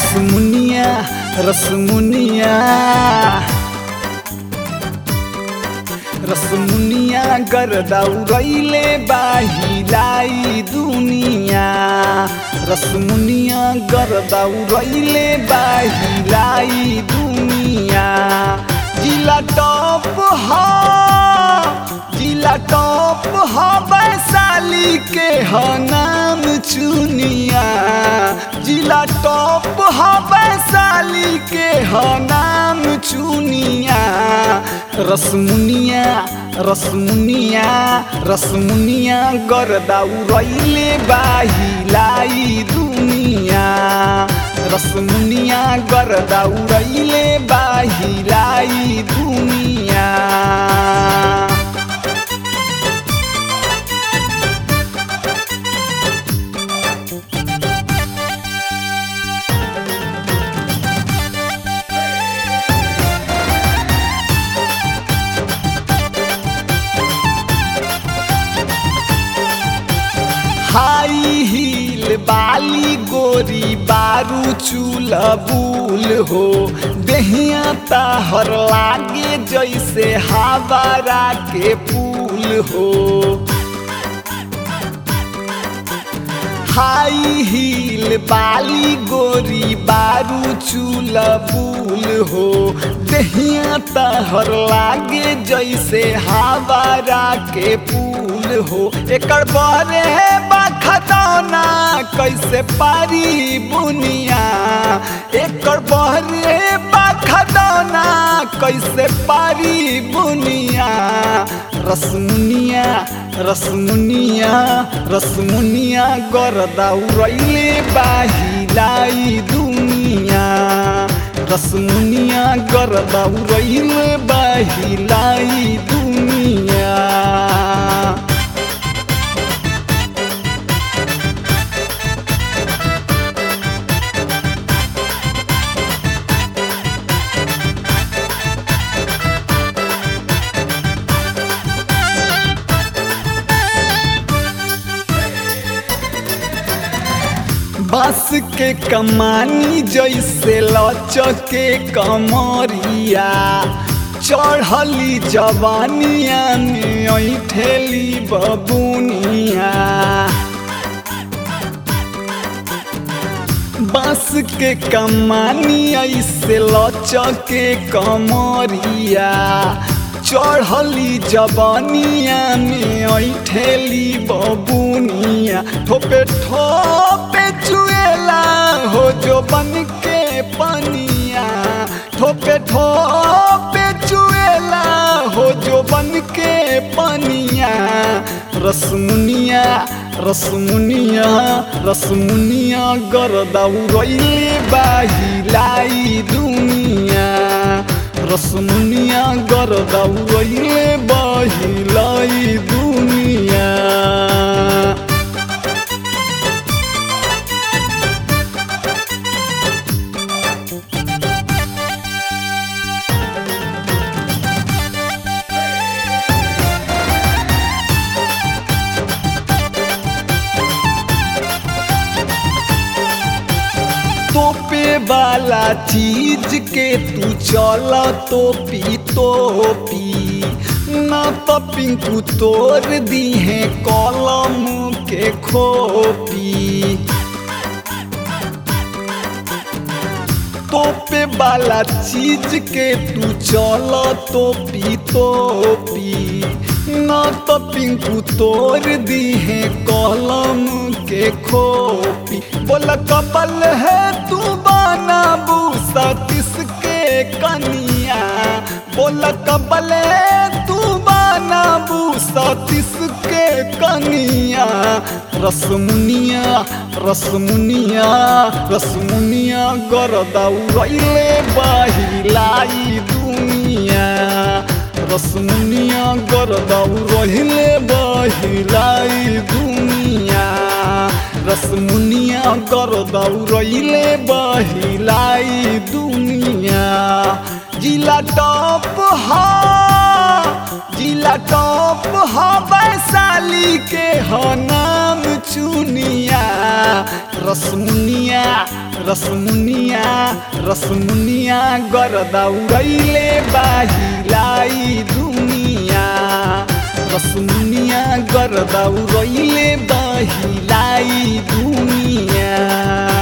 रसमुनिया रसमुनिया रसमुनिया गर्दा उड़ैले बाहिलाई दुनिया रसमुनिया गर्दा उड़ैले बाहिलाई दुनिया जिला टॉप हा जिला टॉप हा वैशाली के ह नाम चुनिया जिला टॉप हा वैशाली के ह नाम चुनिया रसमुनिया रसमुनिया रसमुनिया गर्दा उड़ैले बाहिलाई दुनिया रसमुनिया गर्दा उड़ैले बाहिलाई दुनिया हाई हील बाली गोरी बारू चूल बुल हो देहिया ताहर लागे जैसे हावरा के पुल हो हाई हील बाली गोरी बारू चूल बुल हो देहिया तहर लागे जैसे हावरा के पुल हो एकर बरे बखतौना कैसे पारी बुनिया एकर बहरे बखतौना कैसे पारी बुनिया रसमुनिया रसमुनिया रसमुनिया गर्दा उड़ैले बाहिलाई दुनिया रसमुनिया गर्दा उड़ैले बाहिलाई दुनिया बांस के कमानी जैसे लचके कमरिया चढ़ली जवानिया में ऐठेली बबुनिया बांस के कमानी ऐसे लचके कमरिया चढ़ली जवानिया में ऐठेली बबुनिया ठोपे ठोपे चुएला हो जो बन के पनिया ठोपे ठोपे चुएला हो जो बन के पनिया रसमुनिया रसमुनिया रसमुनिया गर्दा उड़ैले बाहिलाई दुनिया रसमुनिया गर्दा उड़ैले बाहिलाई दुनिया तोपे वाला चीज के तू चल तोपी तोपी ना तो पिंकू तोड़ दी है कलम के खोपी तोपे वाला चीज के तू चल तोपी तोपी ना तो पिंकू तोड़ दी है कलम के खोपी बोला कपल है तू बनाबू सतीश के कनिया बोला कपल है तू बनाबू सतीश के कनिया रसमुनिया रसमुनिया रसमुनिया गर्दा उड़ैले बाहिलाई दुनिया रसमुनिया गर्दा उड़ैले बाहिलाई दुनिया रसमुनिया गर्दा उड़ैले बाहिलाई दुनिया जिला टॉप हा जिला टॉप हा वैशाली के ह नाम चुनिया रसमुनिया रसमुनिया रसमुनिया गर्दा उड़ैले बाहिलाई दुनिया रसमुनिया गर्दा उड़ैले बाहिलाई दुनिया